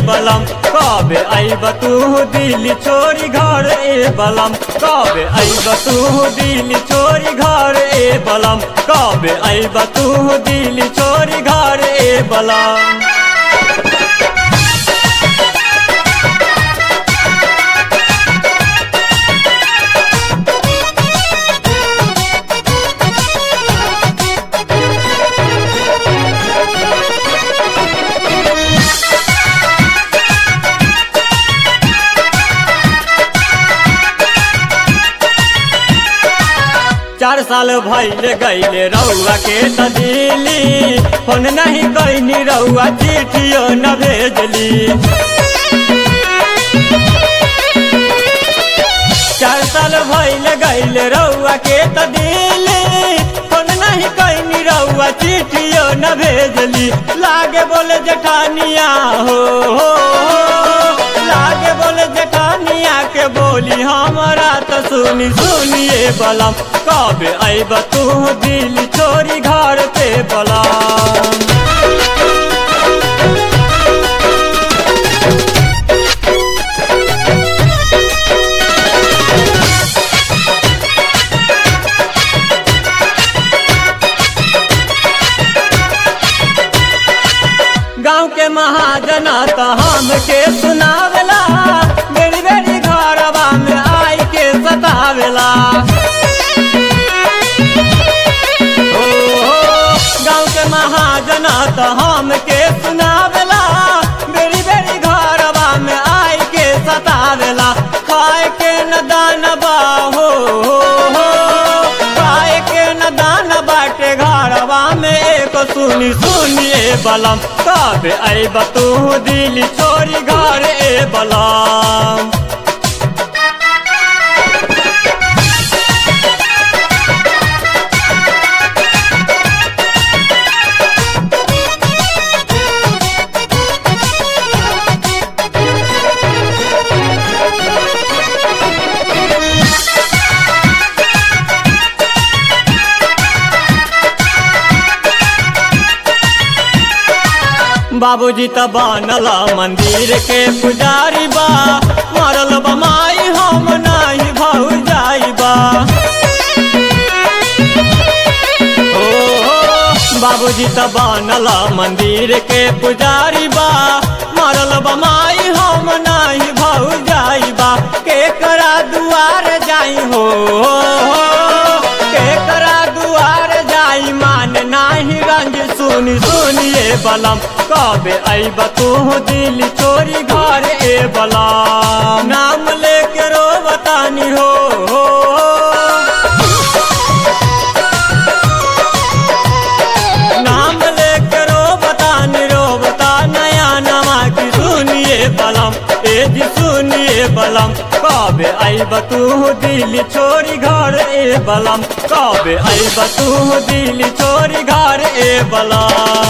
बलम कबे आइब तू दिल छोरी घर ए बलम कबे आइब तू दिल छोरी घर ए बलम कबे आइब तू दिल छोरी घर ए बलम चार साल भैले गैले रउआ के त दिली फोन नहीं कैनी रउआ चिठियो न भेजली चार साल भैले गैले रउआ के त दिली फोन नहीं कैनी रउआ चिठियो न भेजली लागे बोले जेठानिया हो, हो, हो लागे बोले जेठानिया के बोली हमारा तो सुनी सुनिए बलम कबे आइब तू दिल छोरी घर पे बलम गाँव के महाजना तो हमके सुनावेला बेरी बेरी घरवा में आई के सतावेला ओ, गाँव के महाजना तो हमके सुनावेला बेरी बेरी घरवा में आई के सतावेला खाए के न दानबा हो, हो, हो खाए के न दान बाटे घरवा में एक सुनी सुनिए बलम कब आइब तू दिल छोरी घर ए बलम बाबूजी त बनल मंदिर के पुजारी बा मरल बमाई हम नाही भौ जाइबा ओ बाबूजी त बनल मंदिर के पुजारी बा मरल बमाई हम नाही भौ जाइबा केकरा दुआर जाई हो केकरा दुआर जाई मान नाही रंज सुनी सुनिए बलम कबे आइब तू दिल चोरी घर ए बलम नाम लेके रो बतानी हो, हो नाम लेके रो बतानी रो बता नया नमा की सुनिए बलम ए जी सुनिए बलम कबे आइब तू दिल छोरी घर ए बलम कबे आइब तू दिल छोरी घर ए बलम